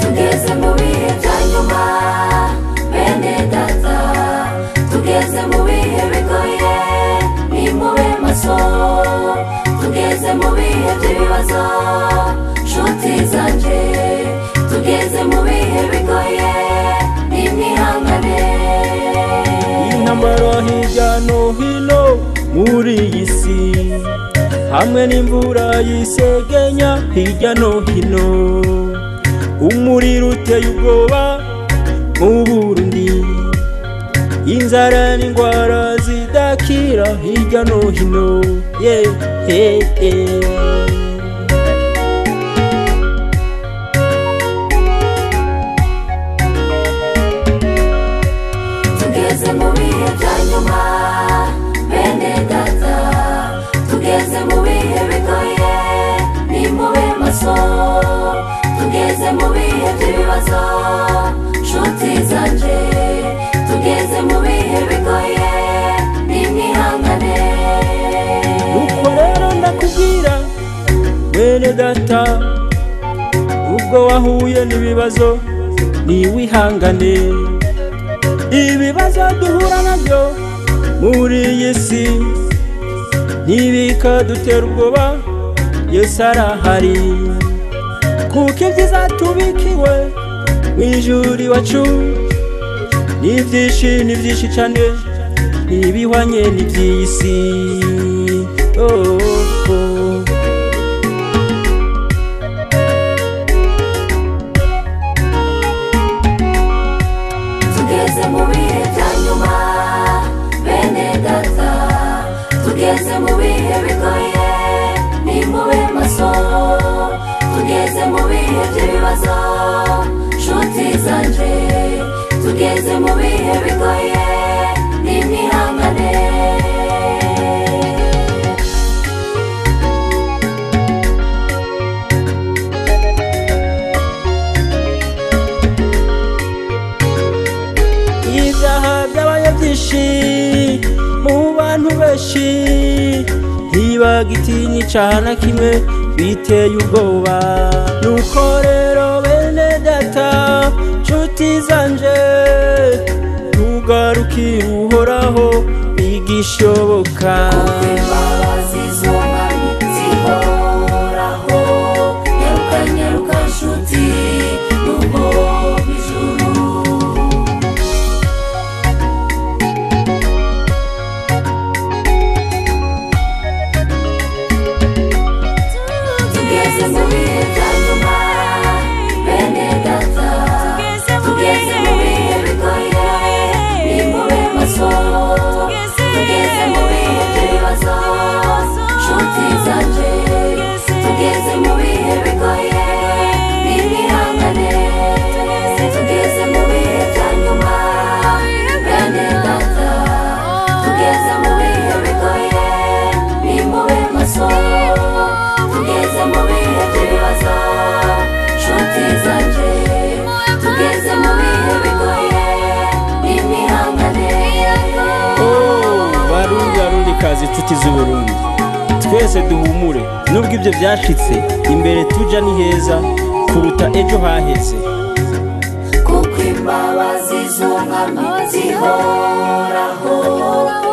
tugeze mu bihe bya nyuma bene data tugeze mu bihe bigoye nimube maso tugeze mu bihe by'ibibazo nshuti zanjye tugeze mu bihe bigoye nimwihangane intambara hirya no hino muri iyi si hamwe n'imvura yisegenya hirya no hino umuriro uteye ubwoba mu burundi inzara n'indwara zidakira hirya no hino ye ye ye tugeze mu bihe bya nyuma bene data tugeze mu bihe bigoye nimube maso tugeze mu bihe by'ibibazo nshuti zanjye tugeze mu bihe bigoye nimwihangane nuko rero ndakubwira bene data ubwo wahuye n'ibibazo niwihangane ibibazo duhura nabyo muri iyi si ntibikadutera ubwoba yesu arahari kuko ibyiza tubikiwe mu ijuru iwacu ni byinshi ni byinshi cyane ntibihwanye n'iby'iyi si oh, oh. tugeze mu bihe bya nyuma bene data tugeze mu bihe bigoye nimube maso tugeze mu bihe by'ibibazo nshuti zanjye tugeze mu bihe bigoye nimwihangane ibyaha byabaye byinshi mu bantu benshi ntibaga itinyica na kimwe biteye ubwoba nuko rero bene data nshuti zanje ntugarukire uhoraho igishoboka imbabazi z'umwami zihoraho nyaruka nyaruka nshuti n'ubwo ijuru tugeze mu bihe bya nyuma bene data tugeze mu bihe bigoye nimube maso tugeze mu bihe by'ibibazo nshuti zanjye tugeze mu bihe bigoye nimwihangane tugeze mu bihe bya nyuma bene data tugeze mu bihe bigoye nimube maso tugeze mu bihe by'ibibazo nshuti zanjye tugeze mu bihe bigoye nimwihangane barundi barundi kazi inshuti z'uburundi twese duhumure nubwo ibyo byashitse imbere tuja ni heza kuruta ejo haheze kuko imbabazi z'umwami zihoraho